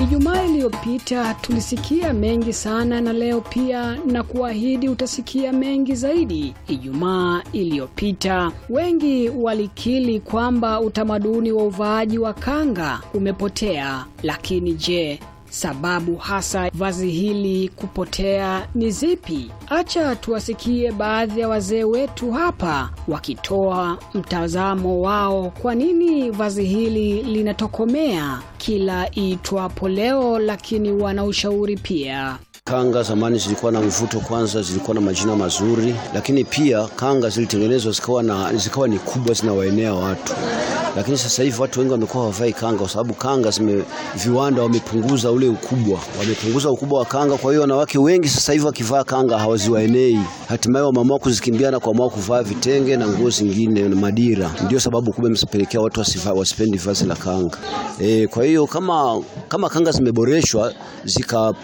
Ijumaa iliyopita tulisikia mengi sana, na leo pia na kuahidi utasikia mengi zaidi. Ijumaa iliyopita wengi walikiri kwamba utamaduni wa uvaaji wa kanga umepotea, lakini je, sababu hasa vazi hili kupotea ni zipi? Acha tuwasikie baadhi ya wazee wetu hapa wakitoa mtazamo wao, kwa nini vazi hili linatokomea kila iitwapo leo, lakini wana ushauri pia. Kanga zamani zilikuwa na mvuto, kwanza zilikuwa na majina mazuri, lakini pia kanga zilitengenezwa zikawa na zikawa ni kubwa, zinawaenea watu. Lakini sasa hivi watu wengi wamekuwa hawavai kanga kwa sababu kanga zime viwanda wamepunguza ule ukubwa, wamepunguza ukubwa wa kanga. Kwa hiyo wanawake wengi sasa hivi wakivaa kanga hawaziwaenei, hatimaye wameamua kuzikimbia na kuamua kuvaa vitenge na nguo zingine na madira. Ndio sababu kubwa imesapelekea watu wasiva, wasipendi vazi la kanga. E, kwa hiyo kama kama kanga zimeboreshwa zika